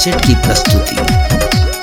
cassette की प्रस्तुति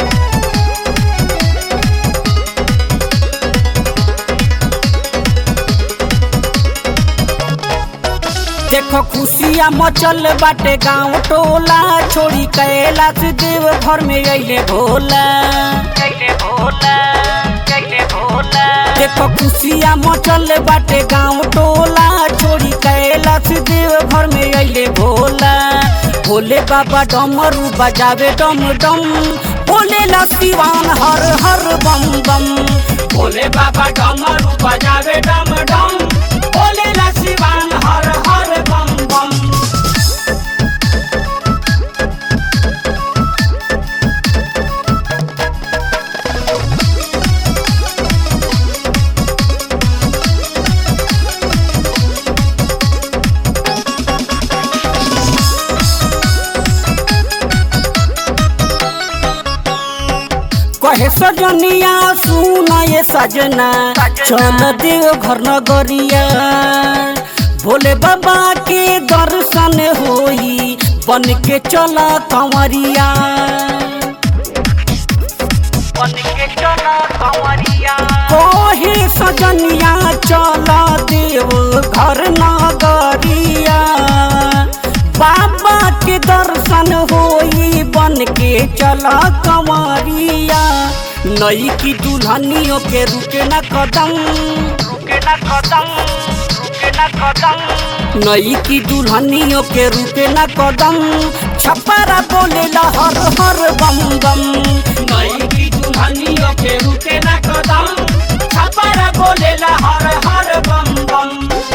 देखो खुशिया मचल बाटे गांव टोला छोड़ी कैलाश देव घर में अइले भोला अइले भोला अइले भोला देखो खुशिया मचल बाटे गांव टोला छोड़ी कैलाश देव घर में अइले भोला भोले बाबा डमरू बजावे डम डम भोले ला सिवान हर हर बम बम भोले बाबा डमरू बजावे डम डम भोले ला सिवान हर हर बम बम कहे सजनिया सुन ये सजना चल देव घर नगरिया भोले बाबा के दर्शन होई बन के चल कंवरिया बन के चल कंवरिया कहे सजनिया चल देव घर नगरिया बाबा के दर्शन होई बन के चला कंवरिया नई की दुल्हनियों के रुके न कदम रुके न कदम रुके न कदम नई की दुल्हनियों के रुके न कदम छपरा बोले ला हर हर बम बम नई की दुल्हनियों के रुके न कदम छपरा बोले ला हर हर बम बम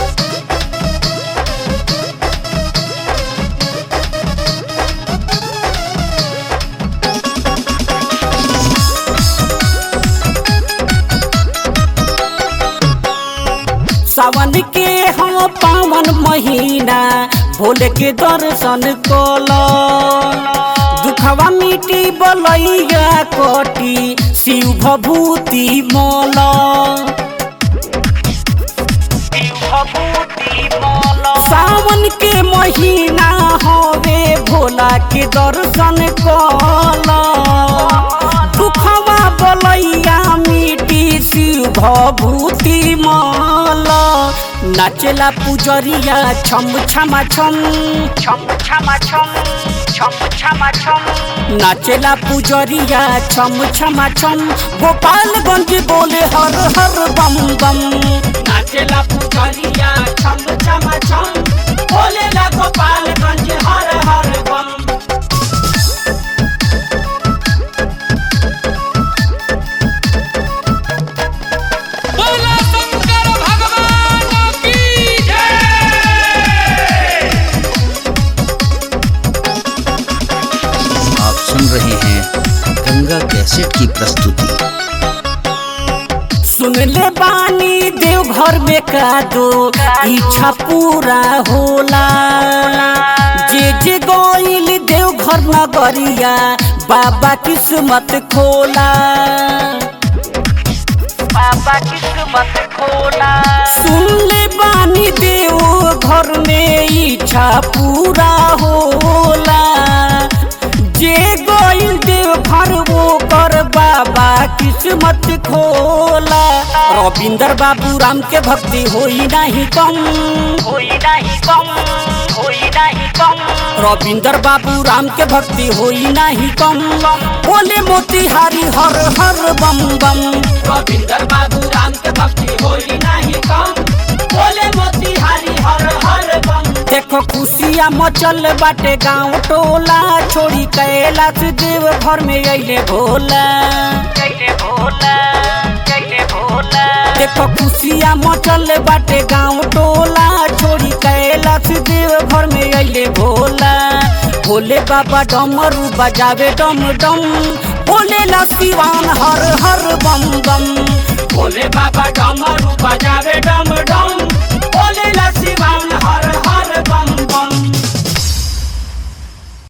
सावन के हम पावन महीना भोले के दर्शन कल दुखवा मिटी बलैया कटी शिव भभूति मल सावन के महीना हवे भोला के दर्शन कल दुखवा बलैया मिटी शिव भभूति मल नाचेला पुजरिया छम छमा छम छम छमा छम छम छमा छम नाचेला पुजरिया छम छमा छम गोपालगंज बोले हर हर बम बम नाचेला पुजरिया छम छमा छम बोले ला गोपालगंज हर हर बम बोला शंकर भगवान की जय आप सुन रहे हैं गंगा कैसेट की प्रस्तुति सुन ले बानी देव घर में का दो इच्छा पूरा होला जे जे गोइल देव घर नगरिया बाबा किस्मत खोला बाबा किस्मत खोला सुन ले बानी देव घर में इच्छा पूरा होला जे गोइल देव घर वो कर बाबा किस्मत खोला रविंदर बाबू राम के भक्ति होई नहीं कम होई नहीं कम होई नहीं कम रविंदर बाबू राम के भक्ति होई नहीं कम बोले मोतिहारी हर हर बम बम रविंदर बाबू राम के भक्ति होई नहीं कम बोले मोतिहारी हर हर बम देखो खुशिया मचल बाटे गांव टोला छोड़ी कैलाश देव घर में अइले भोला अइले भोला अइले भोला देखो खुशिया मचल बाटे गांव टोला छोड़ी कैलाश देव घर में अइले भोला भोले बाबा डमरू बजावे डम डम भोले ला सिवान हर हर बम बम भोले बाबा डमरू बजावे डम डम भोले ला